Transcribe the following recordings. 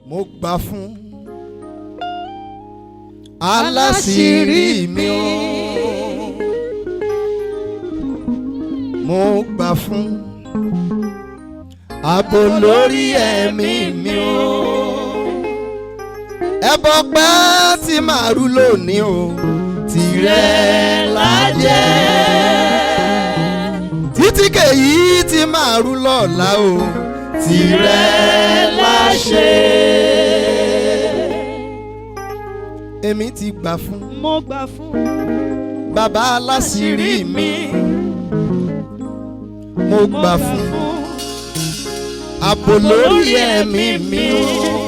mo gbà fún aláṣírí mi o mo gbà fún ààbò lórí ẹ̀mí mi o ẹbọ pẹ́ tí màá rú lónìí o tìrẹ lájẹ́ títí kèyí tí màá rú lọ́la o tìrẹ láṣẹ. èmi ti gbà fún mo gbà fún bàbá aláṣírí mi mo gbà fún ààbò lórí ẹ̀mí mi o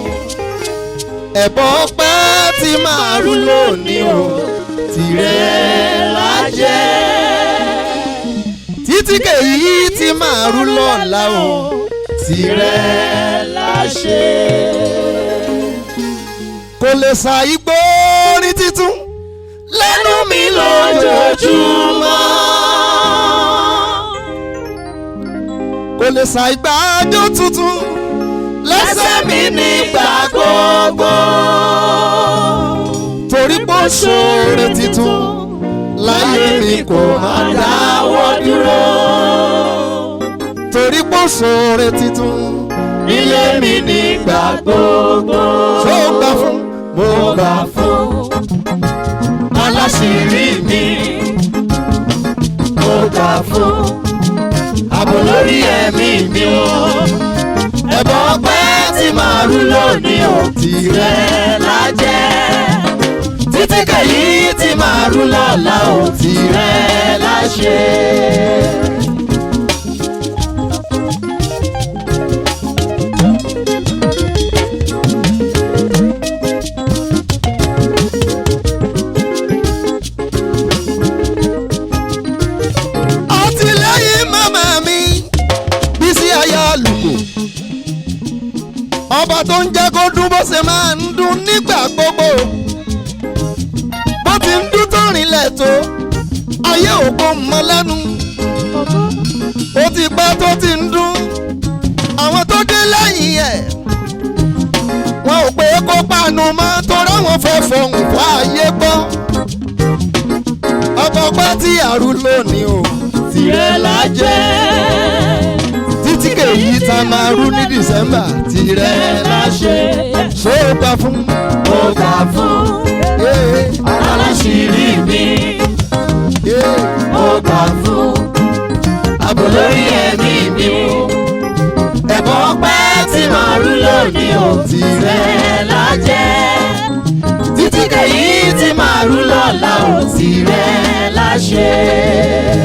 ẹ̀bọ pẹ́ tí màá rú lónìí o tìrẹ lájẹ́ títí kèyí tí màá rú lọ́la o tìrẹ láṣẹ. kò lè sa igbó ní títún lẹ́nu mi lójoojúmọ́. kò lè sa ìgbàjọ tuntun lẹ́sẹ̀ mi nígbà gbogbo. torí pé ó ṣoore titun láyé mi kò má dáwọ́ dúró. torí pé ó ṣoore titun nílé mi nígbà gbogbo. ṣó o gbà fún mo gbà fún aláṣírí mi. mo gbà fún ààbò lórí ẹ̀mí mi o. ẹ̀bọ̀ ọpẹ́ tí màá rú lónìí ò tìrẹ lájẹ́. títí kẹ̀yí tí màá rú lọ́la ò tìrẹ láṣẹ. àtìlẹ́yìn màmá mi Bísí aya àlùkò ọba tó ń jẹ́ kó dún bó ṣe máa ń dún nígbà gbogbo bó ti ń dún tó rìnlẹ̀ tó ayé òkú mọ́ lẹ́nu ó ti pẹ́ tó ti ń dún àwọn tó dé lẹ́yìn ẹ̀ wọn ò pé kó pàánù mọ́ torí àwọn fẹ́ fọhùn fún ayé gbọ́ ọba ọgbà tí àrú lónìí o tìrẹ lájẹ́ títí kèyí tá a máa rú ní December tìrẹ láṣẹ ṣó o gbà fún mo gbà fún ee aláṣírí mi ee mo gbà fún ààbò lórí ẹ̀mí mi o ẹ̀bọ̀ ọpẹ́ tí màá rú lónìí ò tìrẹ lájẹ́ títí kẹ̀yí tí màá rú lọ́la ò tìrẹ láṣẹ.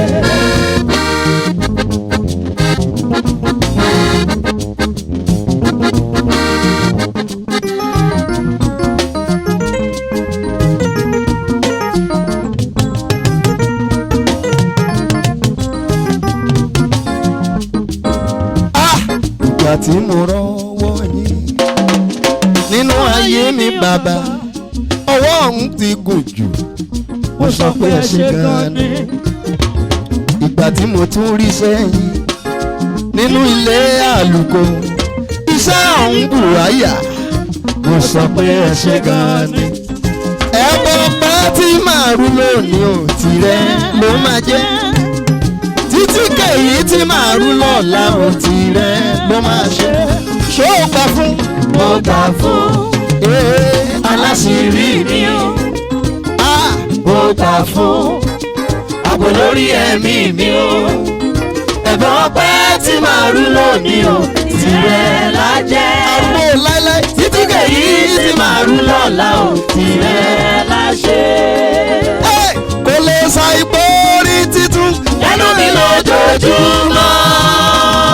ah ìgbà tí mo rọ́wọ́ yín nínú ayé mi bàbá ọwọ́ ọ̀hún ti gùn jù mo sọ pé ẹ ṣe gan ni ìgbà tí mo tún rí sẹ́yìn nínú ilé àlùkò iṣẹ́ ọ̀hún bù wáyà mo sọ pé ẹ ṣe gan ni ẹ̀bọ̀ pẹ́ tí màá rú lónìí ò tìrẹ ló máa jẹ́ títí kèyí tí màá rú lọ́la ò tìrẹ ló máa ṣe ṣó o gbà fún mo gbà fún ee aláṣírí mi o ah mo gbà fún ààbò lórí ẹ̀mí mi o ẹ̀bọ̀ ọpẹ́ tí màá rú lónìí o tìrẹ lájẹ́ àgbo láíláí títí kèyí tí màá rú lọ́la o tìrẹ láṣẹ. Hey! kò lè sa ipò orí títún lẹ́nu mi lójoojúmọ́.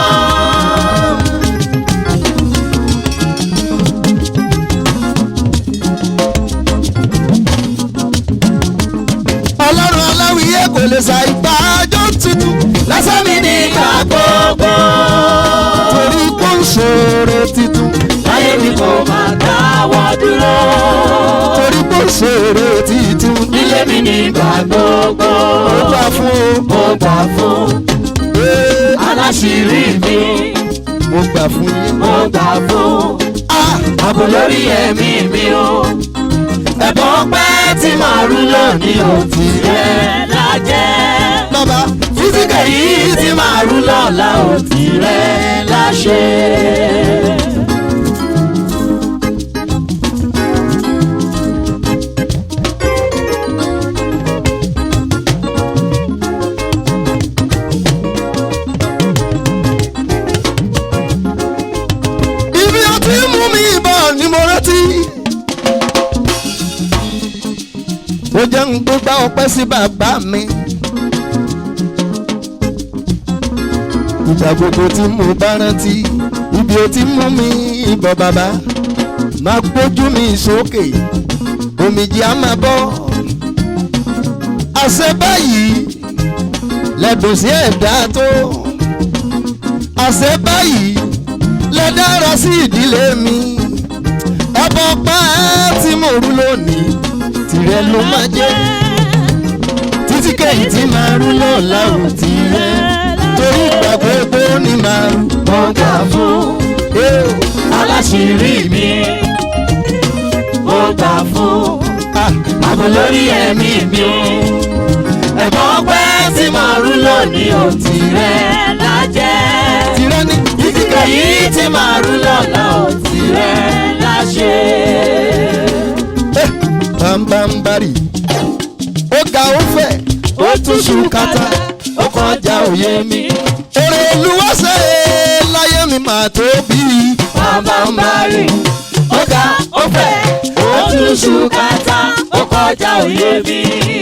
ọlọ́run aláwìyé kò lè sa ipá àjọ títún lásán mi nígbà gbogbo. torí kò ń ṣòro títún láyé mi kò máa dáwọ́ dúró. torí kò ń ṣòro títún nílé mi nígbà gbogbo. ó gbà fún mo gbà fún o Ee, aláṣírí mi. mo gbà fún yín mo gbà fún ah ààbò lórí ẹ̀mí mi o ẹ̀bùn ọpẹ́ tí màá rú lónìí ò tirẹ̀ lájẹ́ bàbá físíkà yìí tí màá rú lọ́la ò tirẹ̀ láṣẹ. ibi ó ti mú mi bọ̀ ni mo rántí. ó jẹ́ ń gbégbá ọpẹ́ sí bàbá mi. ìgbà gbogbo tí mo bá rántí ibi ó ti mú mi bọ̀ bàbá máa gbójú mi sókè omijì á máa bọ́. àṣẹ báyìí lẹ́dùn sí ẹ̀dá tó. àṣẹ báyìí lẹ dára sí ìdílé mi ọbọ pa tí mo rú lónìí tìrẹ ló máa jẹ títí kẹ́yìn tí máa rú lọ́la ò tìrẹ torí ìgbà gbogbo ni máa rú mo gbà fún aláṣírí mi mo gbà fún ààbò lórí ẹ̀mí mi o ẹ̀bùn ọpẹ́ tí màá rú lónìí ò tirẹ̀ lájẹ́ tìrẹ ní físíkà yìí tí màá rú lọ́la ò tirẹ̀ láṣẹ. bámbámbárì ó ga ó fẹ̀ ó tún ṣùkátà ó kọjá òye mi èrè olúwàṣẹ láyé mi máa tóbi bámbámbárì ó ga ó fẹ̀ ó tún ṣùkátà ó kọjá òye mi.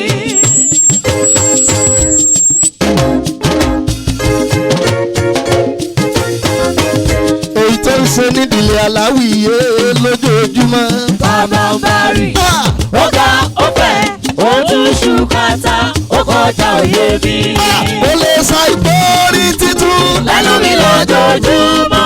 èyí tó ń ṣe nídìílé aláwìyé lójoojúmọ́. bámbámbárì Ah! ó ga ó fẹ̀ ó tún ṣùkátà ó kọjá òye mi. ó lè sa ìgbórí títún. lẹ́nu mi lójoojúmọ́.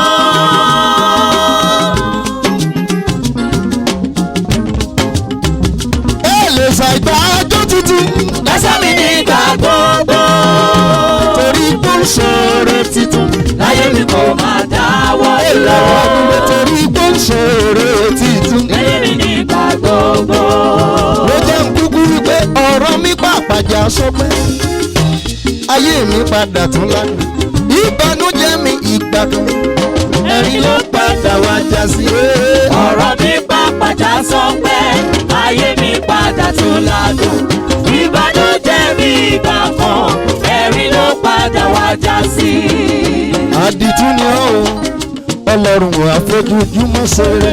ẹ lè sa ìgbàjọ́ títún. lẹ́sẹ̀ mi nígbà gbogbo. torí pé ó ṣòro titun láyé mi kò máa dáwọ́ ìlọ dúró. ọdún torí pé ó ṣòro títún. láyé mi nígbà gbogbo. ló jẹ́ ń kúkú wípé ọ̀rọ̀ mi pàpàjà sọpẹ́. ayé mi padà tún lánàá. ìbànújẹ́ mi ìgbà kan. ẹ̀rín ló padà wá já sí. ọ̀rọ̀ mi pàpàjà sọ pé ayé mi padà tún ládùn. ìbànújẹ́ mi ìgbà kan ẹ̀rín ló padà wá já sí. àdìtú ni ó ọlọ́run àfojújúmọ́ ṣeré.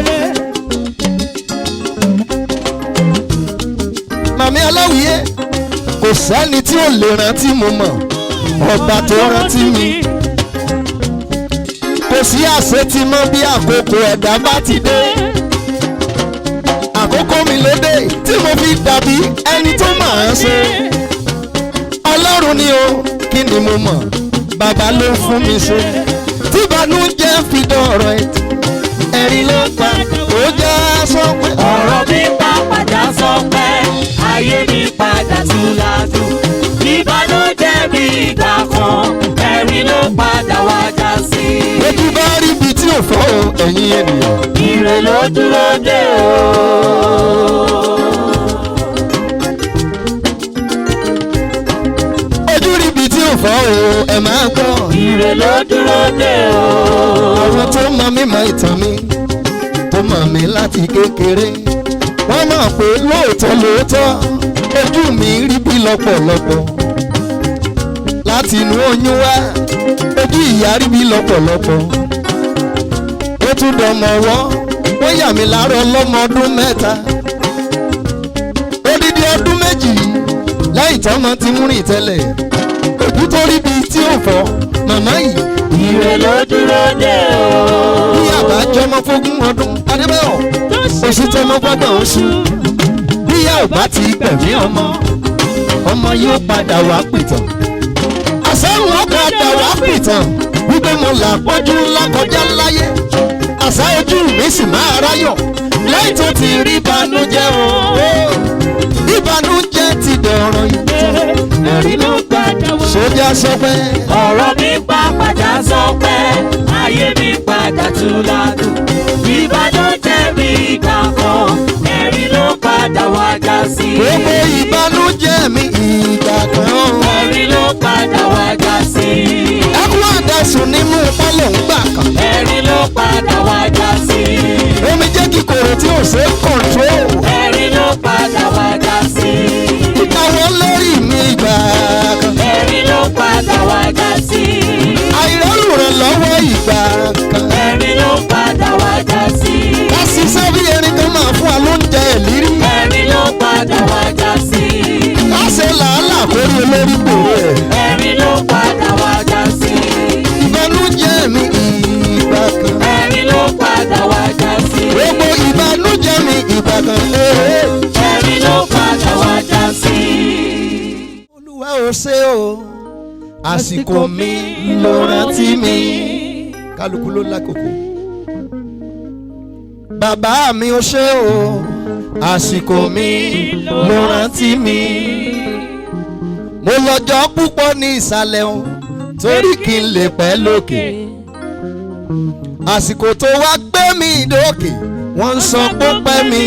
màmí aláwìyé kò sẹ́ni tí ò lè rántí mo mọ̀ ọba tó rántí mi. kò sí àṣetí mọ́ bí àkókò ẹ̀dá bá ti dé. àkókò mi ló dé tí mo fi dàbí ẹni tó máa ń ṣe. ọlọ́run ni o kí ni mo mọ̀ bàbá ló fún mi ṣe. tí ìbànújẹ́ fi dọ̀rọ̀ ẹ̀ ẹ̀rín ló pa ó já sọ pé ọ̀rọ̀ mi pàpàjà sọ pé ayé mi padà tún ládùn. ìbànújẹ́ mi ìgbà kan ẹ̀rín ló padà wá já sí. ojú bá rí ibi tí ò fọ́ o ẹ̀yin ènìyàn. ire ló dúró dé o. ojú rí ibi tí ò fọ́ o ẹ̀ máa gbọ́. ire ló dúró dé o. àwọn tó mọ mímọ̀ ìtàn mi tó mọ̀ mí láti kékeré wọ́n mọ̀ pé lóòótọ́ lóòótọ́ ojú mi rí bí lọ́pọ̀lọpọ̀ láti inú oyún wá ojú ìyá rí bí lọ́pọ̀lọpọ̀ ó tún dọmọ ọwọ́ wọ́n yà mí láàárọ̀ lọ́mọ ọdún mẹ́ta odidi ọdún méjì lẹ́yìn tọ́mọ ti ń rìn tẹ́lẹ̀ ojú tó rí bí tí ò fọ́ màmá yìí ire ló dúró dé o. ní àbájọmọ fógún ọdún adébẹ́yọ̀ oṣù tọmọ gbọ́dọ̀ oṣù bíyà ò bá ti gbẹ̀mí ọmọ ọmọ yóò padà wá pìtàn àsáhùn ó padà wá pìtàn wípé mo là pọ́jú ńlá kọjá láyé àṣà ojú mi sì máa ráyọ̀ lẹ́yìn tó ti rí ìbànújẹ́ o ìbànújẹ́ ti dọ̀rọ̀ ìtàn ẹ̀rí ló padà wá sójà sọ pé ọ̀rọ̀ mi pàpàjà sọ pé ayé mi padà tún ládùn. ìbànújẹ́ mi ìgbà kan ee. ẹ̀rín ló padà wá já sí. olúwa ò ṣe o àsìkò mi ló rántí mi kálukú ló lákòókò bàbá mi ò ṣe o àsìkò mi ló rántí mi mo lọ́jọ́ púpọ̀ ní ìsàlẹ̀ o torí kí n lè pẹ́ lókè àsìkò tó wá gbé mi dókè wọ́n ń sọ pé ó pẹ́ mi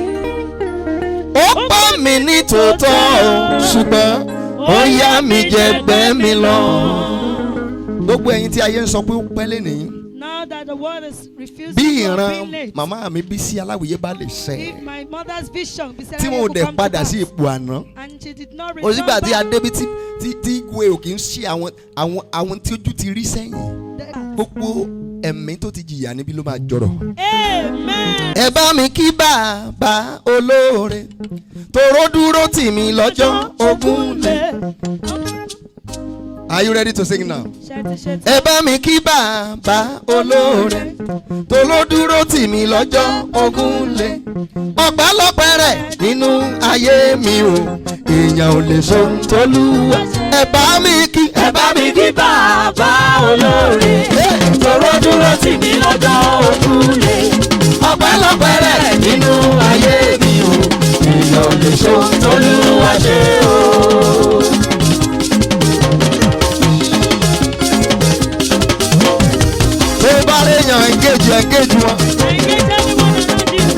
ó pa mí ní tòótọ́ o ṣùgbọ́n ó yá mi jẹ gbẹ́ mi lọ. gbogbo ẹ̀yin tí ayé ń sọ pé ó pẹ́ lẹ́nìí Now that the world is refusing bí to ìran be late, màmá mi bí sí aláwìyé bá lè ṣẹ if my mother's vision be said tí mo will dẹ̀ come to padà pass, sí ipò àná and she did not return òsígbà tí back, adébí tí tí tí ìwé ò kì í ṣe àwọn àwọn àwọn tí ojú ti rí sẹ́yìn the- gbogbo ẹ̀mí tó ti jìyà níbí ló máa jọrọ̀. Amen. ẹ bá mi kí bàbá olóore tòró dúró tì mí lọ́jọ́ ogún lé. Are you ready to sing now? Ṣẹ́tí ṣẹ́tí. ẹ bá mi kí bàbá olóore tó ló dúró tì mí lọ́jọ́ ogún lé ọ̀pẹ́lọpẹ́ rẹ̀ nínú ayé mi o èèyàn ò lè so tolúwa ẹ bá mi kí ẹ bá mi kí bàbá olóore tòró dúró tì mí lọ́jọ́ òkúlé ọpẹ́lọpẹ́ rẹ̀ nínú ayé mi o èèyàn ò lè ṣe ohun tólúwa ṣe o. tó bá léèyàn engage engage wọn. Engage everyone around you.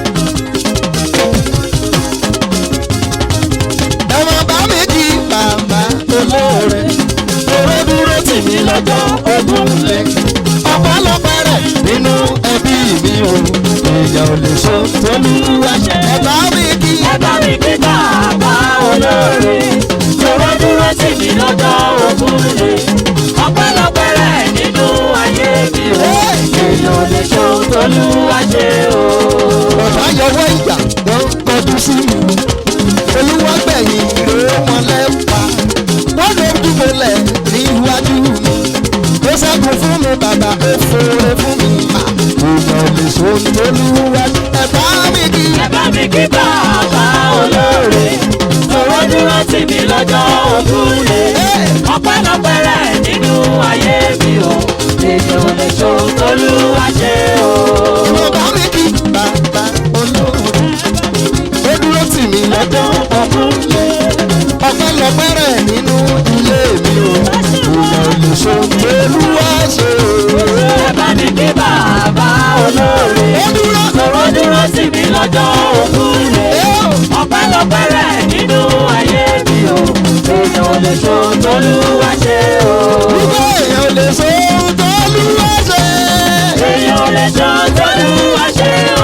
ẹ máa bá mi kí bàbá olóore tó ló dúró tì mí lọ́jọ́ ogún lé ọ̀pẹ́lọpẹ́ rẹ̀ nínú ẹbí mi o èèyàn ò lè so tolúwa ṣe ẹ bá mi kí. ẹ bá mi kí bàbá olóore tòró dúró tì mí lọ́jọ́ òkúlé ọpẹ́lọpẹ́ rẹ̀ nínú ayé mi o èèyàn ò lè ṣe ohun tólúwa ṣe o. ọ̀tá yọwọ́ ìyà wọ́n kọjú sí mi. olúwa gbẹ̀yìn rèé wọn lẹ́pa. wọ́n ló dúbọ̀lẹ̀ níwájú mi. ó ṣẹ́gun fún mi bàbá ó fòrè fún mi. èèyàn ò lè so tolúwa ẹ bá mi kí. ẹ bá mi kí bàbá olóore tòró dúró tì mí lọ́jọ́ ògúnlé ọpẹ́lọpẹ́ rẹ̀ nínú ayé mi o èèyàn ò lè ṣe ohun tólúwa ṣe o. ẹ bá mi kí bàbá olóore. ó dúró tì mí lọ́jọ́ ògúnlé ọpẹ́lọpẹ́ rẹ̀ nínú ilé mi o. èèyàn ò lè so tolúwa ṣe o. ẹ bá mi kí bàbá olóore ó dúró. tòró dúró tì mí lọ́jọ́ ògúnlé ọpẹ́lọpẹ́ rẹ̀ nínú ayé mi o èèyàn ò lè ṣe ohun tólúwa ṣe o. Gbogbo èèyàn ò lè so tolúwa ṣe. èèyàn ò lè ṣe ohun tólúwa ṣe o.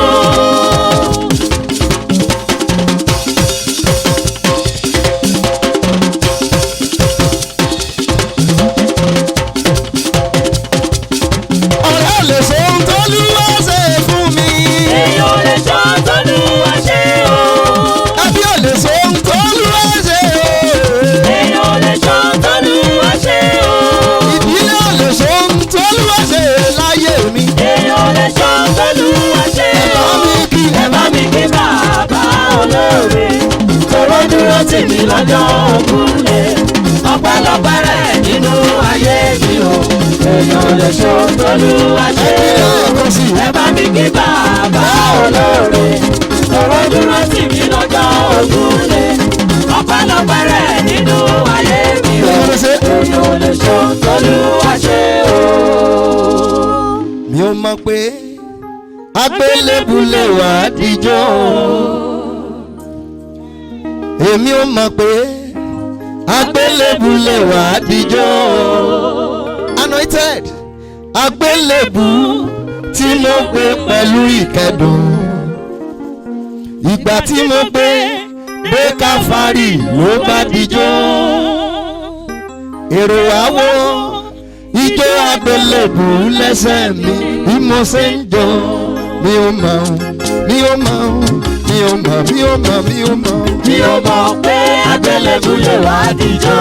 ọ̀rẹ́ ò lè so tolúwa ṣe fún mi. èèyàn ò lè ṣe ohun tólúwa ṣe o. ẹbí ò lè so tolúwa ṣe. èèyàn ò lè ṣe ohun tólúwa ṣe o. ìdílé ò lè so tolúwa ṣe láyé mi. èèyàn ò lè ṣe ohun tólúwa ṣe ẹ bá o. mi kí ẹ bá mi kí bàbá olóore tòró dúró tì mí lọ́jọ́ ògúnlé ọpẹ́lọpẹ́ rẹ̀ nínú ayé mi o èèyàn ò lè ṣe ohun tólúwa ṣe o. ẹ̀kọ́ sí ẹ bá mi kí bàbá olóore tòró dúró tì mí lọ́jọ́ ògúnlé ọpẹ́lọpẹ́ rẹ̀ nínú ayé mi o ẹ̀kọ́ sí. èèyàn ò lè ṣe ohun tólúwa ṣe o. mi ò mọ̀ pé agbélébùlé wà á dijọ́. èmi ò mọ̀ pé agbélébùlé wà á dijọ́. anointed agbélébù tí mo gbé pẹ̀lú ìkẹ́dùn. ìgbà tí mo gbé gbé káfárì ló bá dijọ́. èrò àwọ̀ ijó agbélébù lẹ́sẹ̀ mi bí mo ṣe ń jó mi ò mọ̀ mi ò mọ̀ mi ò mọ̀ mi ò mọ̀ mi ò mọ̀. mi ò mọ̀ pé agbélébù lè wá dijọ́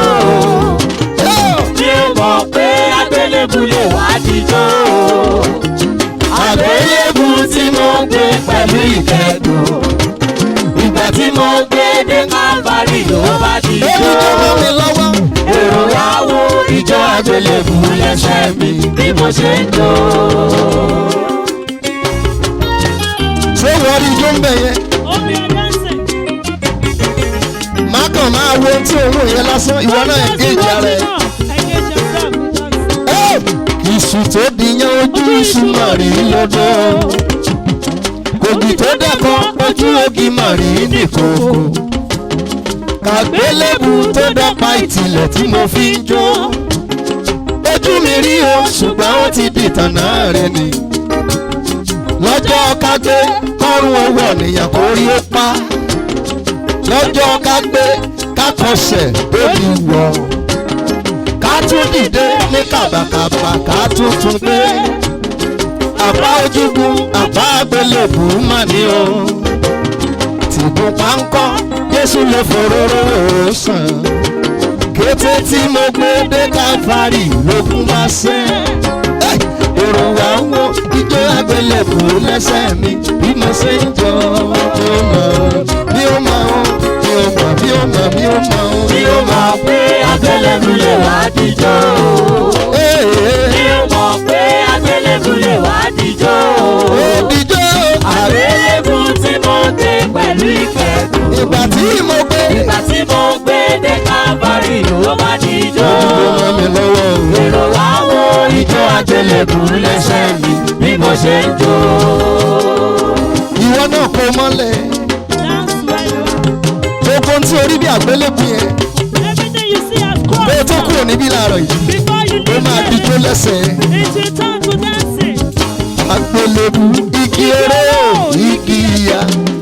mi ò mọ̀ pé agbélébù lè wá dijọ́ àgbélébù tí mo gbé pẹ̀lú ìkẹ́dùn. Ìgbà tí mo gbé dé káfárì ló bá di ó ní jó. jọmọ mi lọ́wọ́. Èrò wá wo ìjọ àgbélébù lẹ́sẹ̀ mi bí mo ṣe ń jó. ṣé wọ́n rí ijó ń bẹ̀ yẹn. Omi ọ̀dánsẹ̀. má kàn máa wo ohun tí òun yẹn lásán ìwọ náà engage ara ẹ. Engage yourself with us. ìṣù tó dìyàn ojú ìṣù mà rí lọ́dọ̀. kògì tó dẹ́kọ̀ ojú ògì mà rí nìkòkò. kàgbélébù tó dọ́pa ìtìlẹ̀ tí mo fi ń jó. ojú mi rí o ṣùgbọ́n ó ti di tànà rẹ ni. lọ́jọ́ kágbé kọ́rùn owó ọ̀nìyàn kò rí ó pa. lọ́jọ́ kágbé kákọsẹ̀ lórí wọ̀ ká tún dìde ní kàbàkàbà ká tún tún gbé. àbá ojúgun àbá abẹ́lẹ̀bù mà ní o. tìbú páńkọ́ Jésù lè foróró sàn. kété tí mo gbé dé káfárì lókun bá sẹ́. èrò wa ń wo ijó abẹ́lẹ̀bù lẹ́sẹ̀ mi bí mo ṣe ń jọ bí ó mọ̀ bí ó mọ̀ bí ó mọ̀ bí ó mọ̀ bí ó mọ̀ Bí ó mọ̀ pé àgbélébù lè wá díjọ́. Bí ó mọ̀ pé àgbélébù lè wá díjọ́. Òdìjọ́ Àgbélébù tí mo gbé pẹ̀lú ìkẹ́dùn. ìgbà tí mo gbé Ìgbà tí mo gbé dé káfárì ló bá díjọ́. ọmọ mi lọ́wọ́ o. Èrò wá wo ìjọ àgbélébù lẹ́sẹ̀ mi bí mo ṣe ń jó. Ìwọ náà kó mọ́lẹ̀. Dance where you are. Gbogbo tí orí bí àgbélébùú yẹn. Everything you see as Bó o tó cross. kúrò níbí láàárọ̀ yìí. Before you Ó máa leave dijó here, lẹ́sẹ̀. it will turn to dancing. Àgbélébùú igi eré o, igi ìyá.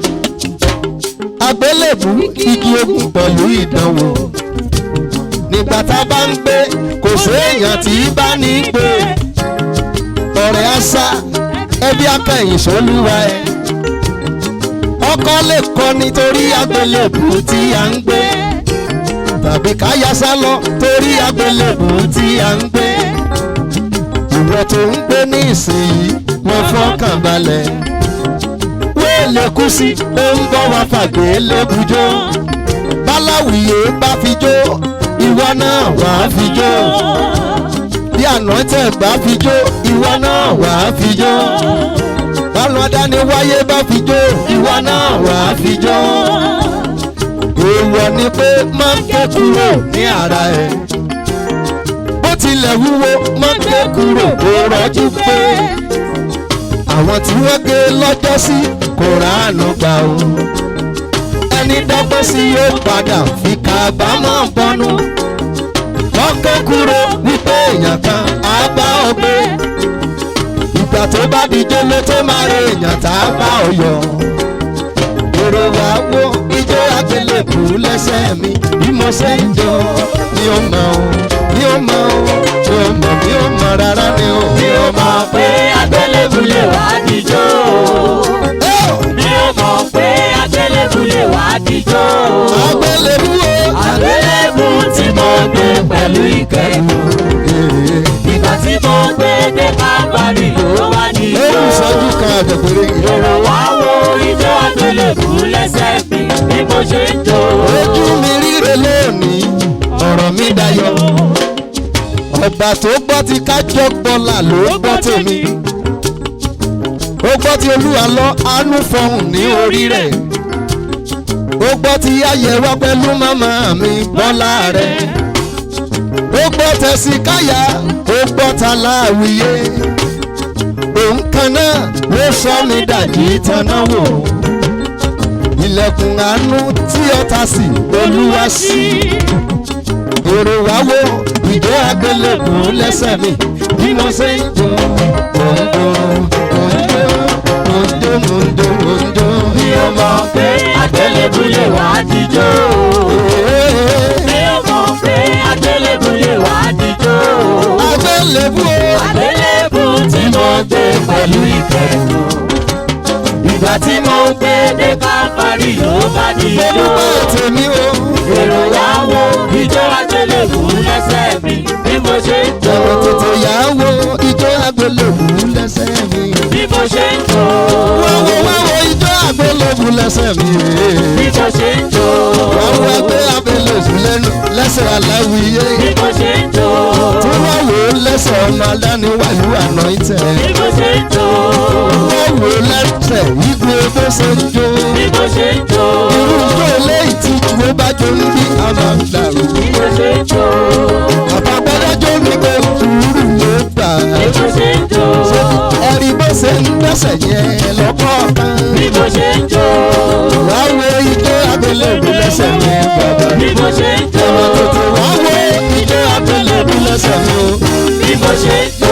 Àgbélébùú igi ogun pẹ̀lú ìdánwò. Nígbà tá a bá ń gbé, kò séèyàn tí bá ní gbé. Ọ̀rẹ́ àṣà ẹbí akẹ́yìn sólúwa ẹ̀. Ọkọ lè kọ nítorí àgbélébùú tí a ń gbé. tàbí káyà sá lọ torí àgbélébù tí a ń gbé. ìwọ tó ń gbé ní ìsinyìí lọ fọkàn balẹ̀. wéèlè kú sí ó ń bọ́ wá fàgbé lébùjọ́. báláwìyé bá fi jó ìwọ náà wà á fi jó. bí ànántẹ̀ bá fi jó ìwọ náà wà á fi jó. bálọ̀ adániwáyé bá fi jó ìwọ náà wà á fi jó èèwọ̀ ni pé máa ń ké kúrò ní ara ẹ̀. bó tilẹ̀ wúwo máa ń ké kúrò kó rọ́jú pé àwọn tí wọ́n gé lọ́jọ́ sí kò ráàánú gbà o. ẹni dọ́gbọ́n sí yóò padà fi kábàámọ̀ bọ́nú. wọ́n ké kúrò wípé èèyàn kan á bá ọ gbé. ìgbà tó bá dijó ló tó máa rí èèyàn tá a bá ọ yọ èrò wa wo ijó àgbélébù lẹ́sẹ̀ mi bí mo ṣe ń jó mi ò mọ̀ o mi ò mọ̀ o mi ò mọ̀ mi ò mọ̀ rárá ni o. Bí ó mọ̀ pé àgbélébù lè wá díjọ́. Bí ó mọ̀ pé àgbélébù lè wá díjọ́. àgbélébù o. Àgbélébù tí mo gbé pẹ̀lú ìkẹ́dùn. Ìgbà tí mo gbé dé káfárì ló wá díjọ́. lórí ìṣẹ́jú kan àtẹ̀pẹ̀rẹ̀ yìí. Èrò wá wo ijó àgbélébù lẹ́sẹ̀ mi bí mo ṣe ń jó. ojú mi ríre lónìí ọ̀rọ̀ mi dayọ̀ ọ̀gbà tó gbọ́ ti kájọ́ gbọ́là ló gbọ́ tèmi ó gbọ́ ti olúwa lọ àánú fọhùn ní orí rẹ̀ ó gbọ́ ti ayẹ̀wò pẹ̀lú màmá mi bọ́lá rẹ̀ ó gbọ́ tẹ̀sí káyà ó gbọ́ ta láàwíyé òun kan náà ló sọ mi dàjí taná wò ilẹ̀kùn àánú tí ọ̀tá sí olúwa sí èrò wá wo ìjọ àgbélébù lẹ́sẹ̀ mi bí mo ṣe ń jó òǹdó òǹdó òǹdó òǹdó òǹdó Bí ó mọ̀ pé àgbélébù lè wá díjọ́. Bí ó mọ̀ pé àgbélébù lè wá díjọ́. àgbélébù o. Àgbélébù tí mo gbé pẹ̀lú ìkẹ́dùn. Ìgbà tí mo gbé dé káfárì ló bá díjọ́. olùkọ́ tèmi o. Èrò wá wo ijó àgbélébù lẹ́sẹ̀ mi bí mo ṣe ń jó. ọ̀rọ̀ tètè yà á wo ìjọ àgbélébù lẹ́sẹ̀ mi. Bí lẹ́sẹ̀ mi bí mo ṣe ń jó. wọ́n wá gbé abẹ́lẹ̀ òsì lẹ́nu lẹ́sẹ̀ aláwìyé bí mo ṣe ń jó. tí wọ́n wò ó lẹ́sẹ̀ ọmọ adániwájú àná ìtẹ̀ bí mo ṣe ń jó. wọ́n wò ó lẹ́sẹ̀ igbe bó ṣe ń jó bí mo ṣe ń jó. irú ijó eléyìí tí ìwé bá jó ń bí àmà ń dàrú bí mo ṣe ń jó. àbábẹ́lẹ́jọ́ ní pé sùúrù ló gbà bí mo ṣe ń jó. ẹ̀rí bó ṣe ń gbẹ́sẹ̀ yẹn lọ́kọ̀ọ̀kan bí mo ṣe ń jó. wọ́n wo ijó abẹ́lẹ̀ òbí lẹ́sẹ̀ yẹn bàbá. bí mo ṣe ń jó. Ẹ̀wọ̀n tètè wá wo ijó abẹ́lẹ̀ òbí lẹ́sẹ̀ mi o. bí mo ṣe ń jó.